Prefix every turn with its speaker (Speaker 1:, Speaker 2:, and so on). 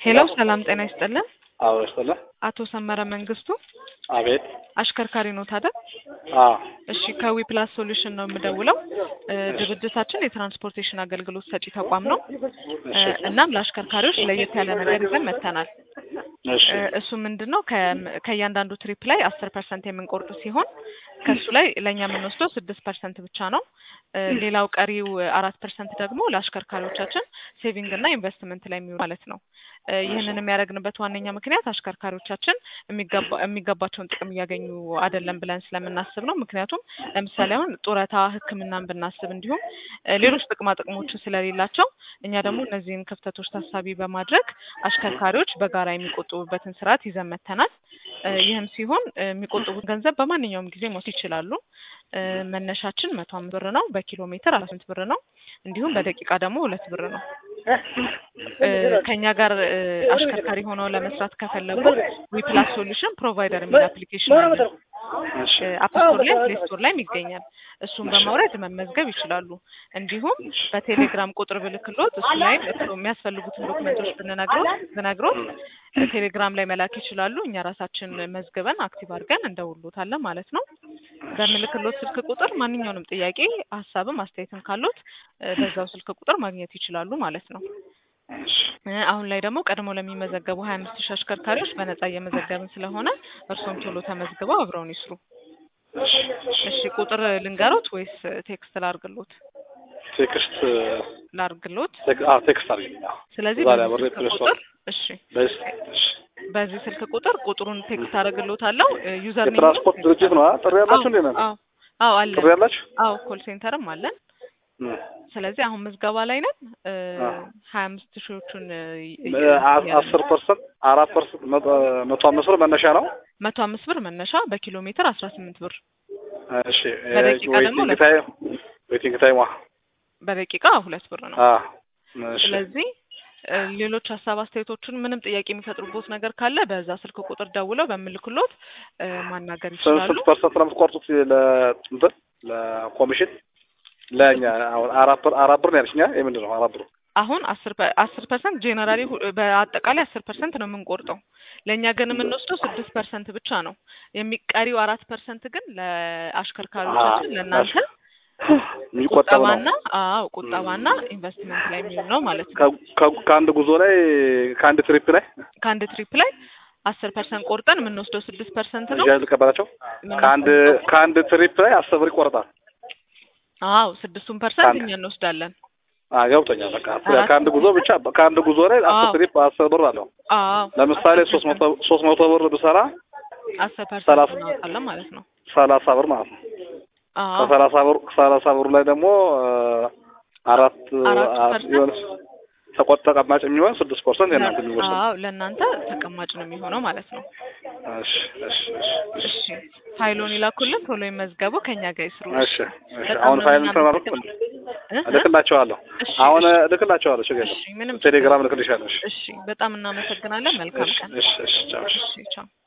Speaker 1: ሄሎ ሰላም ጤና ይስጥልን።
Speaker 2: አዎ ይስጥልን።
Speaker 1: አቶ ሰመረ መንግስቱ
Speaker 2: አቤት።
Speaker 1: አሽከርካሪ ኖት አይደል?
Speaker 2: አዎ
Speaker 1: እሺ ከዊ ፕላስ ሶሉሽን ነው የምደውለው። እ ድርጅታችን የትራንስፖርቴሽን አገልግሎት ሰጪ ተቋም ነው። እ እናም ለአሽከርካሪዎች ለየት ያለ ነገር ይዘን መጥተናል።
Speaker 2: እሺ
Speaker 1: እ እሱ ምንድን ነው ከ- ከእያንዳንዱ ትሪፕ ላይ አስር ፐርሰንት የምንቆርጥ ሲሆን ከእሱ ላይ ለእኛ የምንወስደው ስድስት ፐርሰንት ብቻ ነው። እ ሌላው ቀሪው አራት ፐርሰንት ደግሞ ለአሽከርካሪዎቻችን ሴቪንግ እና ኢንቨስትመንት ላይ የሚውል ማለት ነው። እ ይህንን የሚያደርግንበት ዋነኛ ምክንያት አሽከርካሪዎቻችን የሚገባ- የሚገባቸውን ጥቅም እያገኙ አይደለም ብለን ስለምናስብ ነው። ምክንያቱም ለምሳሌ አሁን ጡረታ፣ ሕክምናን ብናስብ እንዲሁም እ ሌሎች ጥቅማ ጥቅሞችን ስለሌላቸው እኛ ደግሞ እነዚህን ክፍተቶች ታሳቢ በማድረግ አሽከርካሪዎች በጋራ የሚቆጥቡበትን ስርዓት ይዘን መጥተናል። እ ይህም ሲሆን እ የሚቆጥቡት ገንዘብ በማንኛውም ጊዜ መውሰድ ይችላሉ። እ መነሻችን መቶ አምስት ብር ነው። በኪሎ ሜትር አስራ ስምንት ብር ነው። እንዲሁም በደቂቃ ደግሞ ሁለት ብር ነው። እ ከኛ ጋር እ አሽከርካሪ ሆነው ለመስራት ከፈለጉ ዊፕላስ ሶሉሽን ፕሮቫይደር የሚል አፕሊኬሽን አለ።
Speaker 2: እሺ
Speaker 1: አፕ ስቶር ላይ ፕሌይ ስቶር ላይም ይገኛል። እሱን በማውረድ መመዝገብ ይችላሉ። እንዲሁም በቴሌግራም ቁጥር ብልክሎት እሱ ላይም እሱ የሚያስፈልጉትን ዶክመንቶች ብንነግሮት ብነግሮት ቴሌግራም ላይ መላክ ይችላሉ። እኛ ራሳችን መዝግበን አክቲቭ አድርገን እንደውሎታለን ማለት ነው። በምልክሎት ስልክ ቁጥር ማንኛውንም ጥያቄ ሀሳብም አስተያየትም ካሉት እ በዛው ስልክ ቁጥር ማግኘት ይችላሉ ማለት ነው። እ አሁን ላይ ደግሞ ቀድሞ ለሚመዘገቡ ሀያ አምስት ሺህ አሽከርካሪዎች በነጻ እየመዘገብን ስለሆነ እርስዎም ቶሎ ተመዝግበው አብረውን ይስሩ። እሺ ቁጥር ልንገሮት ወይስ ቴክስት ላርግሎት?
Speaker 2: ቴክስት
Speaker 1: ላርግሎት።
Speaker 2: ቴክ- አዎ ቴክስት አድርጊልኝ። አዎ
Speaker 1: ስለዚህ
Speaker 2: ዛሬ
Speaker 1: በዚህ
Speaker 2: አብሬ
Speaker 1: ስልክ
Speaker 2: ፕሌይ ስቶር
Speaker 1: ቁጥር እሺ
Speaker 2: በስ- እሺ
Speaker 1: በዚህ ስልክ ቁጥር ቁጥሩን ቴክስት አደርግሎታለሁ። ዩዘር ኔም
Speaker 2: የትራንስፖርት ድርጅት ነው አ? ጥሪ ያላችሁ እንዴ ነው?
Speaker 1: አዎ አዎ አለን።
Speaker 2: ጥሪ ያላችሁ?
Speaker 1: አዎ ኮል ሴንተርም አለን።
Speaker 2: እም።
Speaker 1: ስለዚህ አሁን ምዝገባ ላይ ነን። እ
Speaker 2: አዎ።
Speaker 1: ሀያ አምስት ሺዎቹን እ
Speaker 2: እ አ- አስር ፐርሰንት አራት ፐርሰንት መቶ መቶ አምስት ብር መነሻ ነው።
Speaker 1: መቶ አምስት ብር መነሻ በኪሎ ሜትር አስራ ስምንት ብር
Speaker 2: እሺ
Speaker 1: በደቂቃ ደግሞ
Speaker 2: ዌይቲንግ
Speaker 1: ሁለት
Speaker 2: ታይም ዌይቲንግ ታይም
Speaker 1: በደቂቃ ሁለት ብር ነው።
Speaker 2: አ እሺ
Speaker 1: ስለዚህ እ ሌሎች ሀሳብ አስተያየቶችን ምንም ጥያቄ የሚፈጥሩበት ነገር ካለ በዛ ስልክ ቁጥር ደውለው በምልክሎት እ ማናገር
Speaker 2: ስንት
Speaker 1: ይችላሉ።
Speaker 2: ስንት ፐርሰንት ነው የምትቆርጡት ለእንትን ለኮሚሽን ለእኛ አሁን አራት ብር አራት ብር ነው ያልሽኛ የምንድን ነው አራት ብር
Speaker 1: አሁን አስር ፐ- አስር ፐርሰንት ጄኔራሊ ሁ- በአጠቃላይ አስር ፐርሰንት ነው የምንቆርጠው። ለእኛ ግን የምንወስደው ስድስት ፐርሰንት ብቻ ነው። የሚቀሪው አራት ፐርሰንት ግን ለአሽከርካሪዎቻችን ለእናንተ
Speaker 2: የሚቆጠብ ነው
Speaker 1: ቁጠባና አዎ ቁጠባና ኢንቨስትመንት ላይ የሚውል ነው ማለት ነው።
Speaker 2: ከ- ከ- ከአንድ ጉዞ ላይ ከአንድ ትሪፕ ላይ
Speaker 1: ከአንድ ትሪፕ ላይ አስር ፐርሰንት ቆርጠን የምንወስደው ስድስት ፐርሰንት ነው።
Speaker 2: እዚያ ልቀበላቸው ከአንድ ከአንድ ትሪፕ ላይ አስር ብር ይቆረጣል።
Speaker 1: አዎ ስድስቱን ፐርሰንት
Speaker 2: ከአንድ-
Speaker 1: እኛ እንወስዳለን።
Speaker 2: አ ገብቶኛል። በቃ
Speaker 1: አራት
Speaker 2: ከአንድ ጉዞ ብቻ ከአንድ ጉዞ ላይ አስር
Speaker 1: አዎ።
Speaker 2: ትሪፕ አስር ብር አለው።
Speaker 1: አዎ
Speaker 2: ለምሳሌ ሶስት መቶ ሶስት መቶ ብር ብሰራ
Speaker 1: አስር ፐርሰንት
Speaker 2: ሰላሳ-
Speaker 1: እናወጣለን ማለት ነው።
Speaker 2: ሰላሳ ብር ማለት ነው።
Speaker 1: አዎ
Speaker 2: ከሰላሳ ብር ከሰላሳ ብሩ ላይ ደግሞ አ፣ አራት
Speaker 1: አራቱ
Speaker 2: አ-
Speaker 1: ፐርሰንት?
Speaker 2: የሆነ ተቆጥ ተቀማጭ የሚሆን ስድስት ፐርሰንት የእናንተ የሚወስድ
Speaker 1: አዎ ለእናንተ ተቀማጭ ነው የሚሆነው ማለት ነው።
Speaker 2: እሺ እሺ እሺ
Speaker 1: እሺ ፋይሎን ይላኩልን፣ ቶሎ ይመዝገቡ፣ ከኛ ጋር ይስሩ።
Speaker 2: እሺ እሺ
Speaker 1: በጣም
Speaker 2: አሁን
Speaker 1: ነው
Speaker 2: ፋይል
Speaker 1: የምናመሰግነው።
Speaker 2: ተማርኩ
Speaker 1: እ?
Speaker 2: እልክላቸዋለሁ።
Speaker 1: እሺ
Speaker 2: አሁን
Speaker 1: እሺ፣
Speaker 2: እልክላቸዋለሁ። ችግር
Speaker 1: እሺ
Speaker 2: የለም።
Speaker 1: ምንም
Speaker 2: ቴሌግራም እልክልሻለሁ። እሺ
Speaker 1: እሺ፣ በጣም እናመሰግናለን። መልካም
Speaker 2: እሺ
Speaker 1: ቀን።
Speaker 2: እሺ እሺ ቻው። እሺ
Speaker 1: እሺ ቻው።